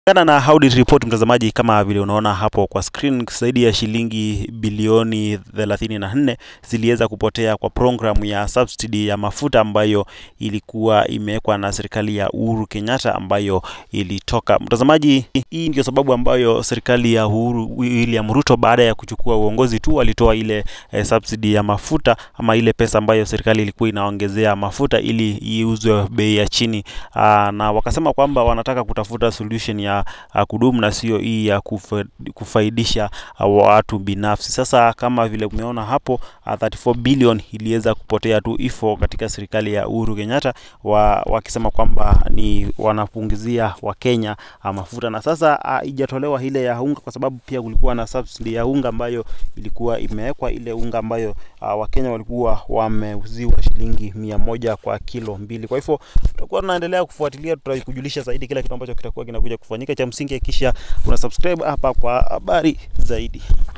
Kulingana na audit report mtazamaji, kama vile unaona hapo kwa screen, zaidi ya shilingi bilioni 34 ziliweza kupotea kwa programu ya subsidy ya mafuta ambayo ilikuwa imewekwa na serikali ya Uhuru Kenyatta ambayo ilitoka. Mtazamaji, hii ndio sababu ambayo serikali ya Uhuru William Ruto baada ya kuchukua uongozi tu walitoa ile eh, subsidy ya mafuta ama ile pesa ambayo serikali ilikuwa inaongezea mafuta ili iuzwe bei ya chini. Aa, na wakasema kwamba wanataka kutafuta solution ya uh, kudumu na sio hii ya kufa, kufaidisha uh, watu binafsi. Sasa kama vile umeona hapo uh, 34 billion iliweza kupotea tu ifo katika serikali ya Uhuru Kenyatta wa, wakisema kwamba ni wanapunguzia Wakenya uh, mafuta, na sasa uh, ijatolewa ile ya unga kwa sababu pia kulikuwa na subsidy ya unga ambayo ilikuwa imewekwa, ile unga ambayo uh, Wakenya walikuwa wameuziwa shilingi mia moja kwa kilo mbili. Kwa hivyo tutakuwa tunaendelea kufuatilia, tutakujulisha zaidi kila kitu ambacho kitakuwa kinakuja kufanyika. Cha msingi kisha una subscribe hapa kwa habari zaidi.